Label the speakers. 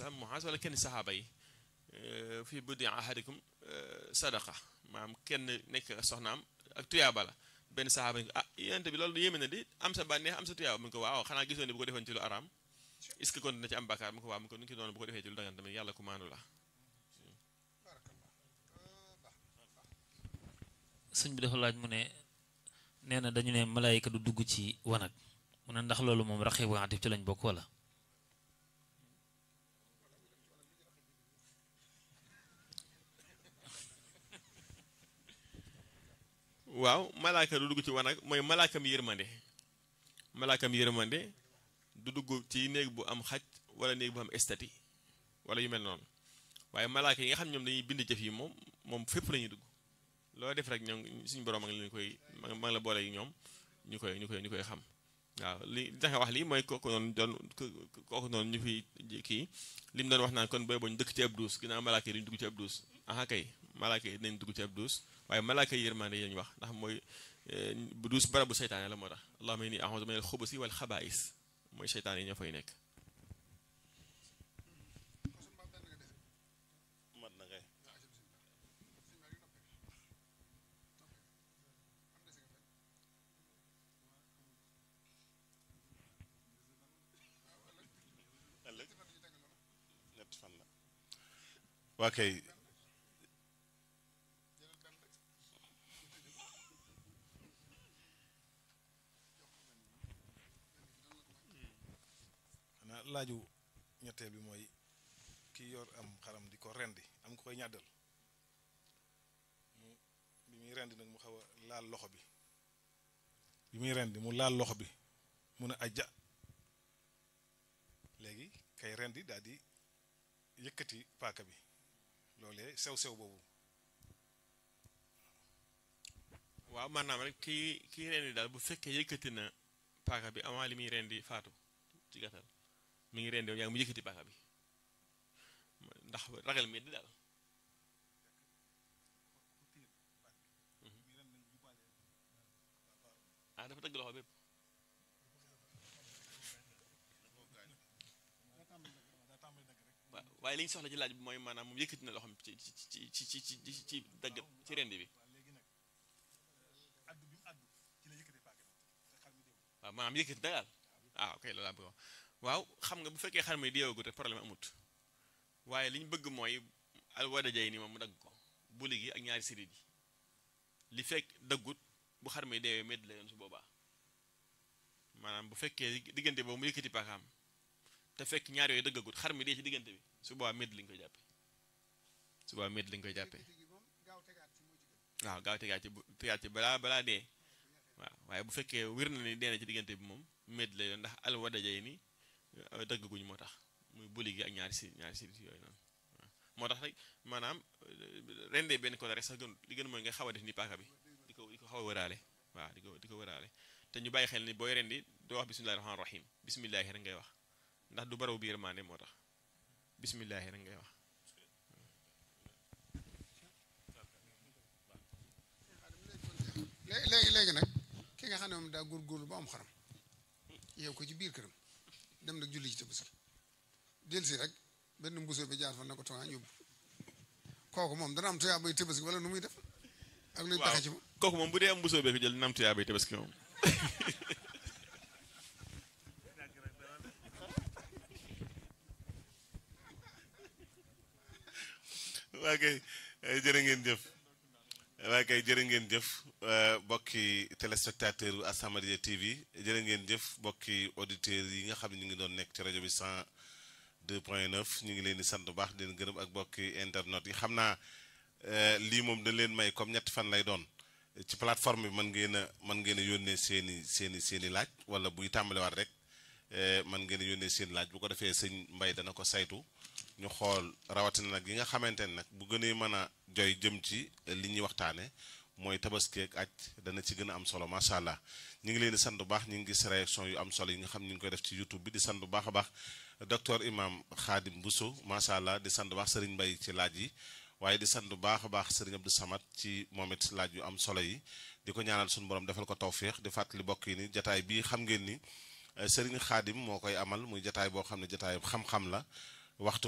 Speaker 1: sallam Muaz wala kenn saxaaba yi fii buddi ahadikum sadaqa maanaam kenn nekk soxnaam ak tuyaaba la benn saxaaba ni ko ah yonent bi loolu yéeme na di am sa bànneex am sa tuyaaba mu ko waaw xanaa gisoon ne bu ko defoon ci lu araam est-ce que kon dina ci am bàkkaar mu ko waaw mu ko nu ki doon bu ko defee ci lu dagan tamit yàlla ku maandu la
Speaker 2: sëñ bi dafa laaj mu ne nee na dañu ne malaayika du dugg ci wanag mu ne ndax loolu moom raqiib wa atiid ci lañ bokk wala
Speaker 1: waaw malaaka du dugg ci wanag mooy malaakam yërmande malaakam yërmande du dugg ci néeg bu am xaj wala néeg bu am estati wala yu mel noonu waaye malaaka yi nga xam ñoom dañuy bind jëf yi moom moom fépp la ñuy dugg loo def rek ñoom suñu borom a ngi leen koy ma ngi la boole yi ñoom ñu koy ñu koy ñu koy xam waaw li tax wax lii mooy kooku noonu doon kooku noonu ñu fi kii li mu doon wax naan kon booy boñ dëkk ci ab duus ginnaaw malaaka yi duñu dugg ci ab duus aha kay malaaka yi dinañ dugg ci ab duus waaye malaaka yi yërmande yi ñu wax ndax mooy bu duus barabu seytaane la moo tax allahumma inni a'udhu minal xubusi wal xabaa'is mooy seytaane yi ñoo fay nekk
Speaker 3: mat na kay ëllëg ñetti fan la waa kay
Speaker 4: xanaa laaju ñetteel bi mooy ki yor am xaram di ko rendi am ko koy ñàddal mu bi muy rendi nag mu xaw a laal loxo bi bi muy rendi mu laal loxo bi mu ne ajja léegi kay rendi daal di yëkkati paaka bi loolee sew-sew boobu
Speaker 1: waaw maanaam rek kii kii rendi daal bu fekkee yëkkati na paaka bi avant li muy rendi faatu ci gàttal mi ngi rendi yaa ngi mu yëkkati paaka bi ndax ragal mi di daal ah dafa dëgg loxo bépp waaye li ñu soxla ci laaj bi mooy maanaam moom yëkkati na loxoom ci ci ci ci ci ci ci dëgg ci rendi bi waaw maanaam yëkkati na daal ah ok loolu laa bëgg waaw xam nga bu fekkee xar mi deewagut rek problème amut waaye li ñu bëgg mooy alwadajay ni moom mu dagg ko buli gi ak ñaari sirit yi li fekk daggut bu xar mi deewee medd la yoon su boobaa maanaam bu fekkee diggante boobu mu yëkkati paakaam te fekk ñaar yooyu dëggagut xar mi dee ci diggante bi su boobaa medd lañ koy jàppee su boobaa medd lañ koy jàppee waaw gaaw tegaat ci tegaat ci balaa balaa dee waaw waaye bu fekkee wér na ni dee na ci diggante bi moom medd la yoon ndax alwadajay ni dëggaguñ moo tax muy buli gi ak ñaari si ñaari sirit yooyu noonu moo tax rek maanaam rendee benn côté rek sax gën li gën mooy nga xaw a def ni paaka bi di ko di ko xaw a wëraale waaw di ko di ko wëraale te ñu bàyyi xel ni booy rendi doo wax bismillahi rahmaani rahim bismillahi rek ngay wax ndax du baraw biir maande moo tax bismillahi rek ngay wax
Speaker 5: léegi léegi nag ki nga xam ne moom daa góorgóorlu ba am xaram yow ko ci biir këram dem nag julli ci tabaski del si rek benn mbusoo bi jaar fa ne ko tawaa yóbbu kooku moom dana am tuyaa bay tabaski wala nu muy def ak luy pexe ci moom
Speaker 1: kooku moom bu dee am mbusoo bee ko jël nam tuyaa bay tabaski moom
Speaker 3: waa kay jërë ngeen jëf waa kay jërë ngeen jëf bokki téléspectateur u As-Samadiyya TV jërë ngeen jëf bokki auditeurs yi nga xam ne ñu ngi doon nekk ci rajo bi 102 point 9 ñu ngi leen di sant bu baax di leen gërëm ak bokki internet yi xam naa lii moom dañ leen may comme ñetti fan lay doon ci plateforme bi mën ngeen a mën ngeen a yónnee seeni seeni seeni laaj wala buy tàmbaliwaat rek mën ngeen a yónnee seen laaj bu ko defee sëñ Mbay dana ko saytu ñu xool rawatina nag yi nga xamante ne nag bu gënee mën a joy jëm ci li ñuy waxtaane mooy tabaski ak aj dana ci gën a am solo macha allah ñu ngi leen di sant bu baax ñu ngi gis réaction yu am solo yi nga xam ñu ngi koy def ci youtube bi di sant bu baax a baax docteur imam Khadim Bousso macha allah di sant bu baax Serigne Mbaye ci laaj yi waaye di sant bu baax a baax Serigne Abdou Samad ci moom it laaj yu am solo yi di ko ñaanal suñu borom defal ko tawféex di fàttali bokk yi ni jataay bii xam ngeen ni Serigne Khadim moo koy amal muy jataay boo xam ne jataay xam-xam la waxtu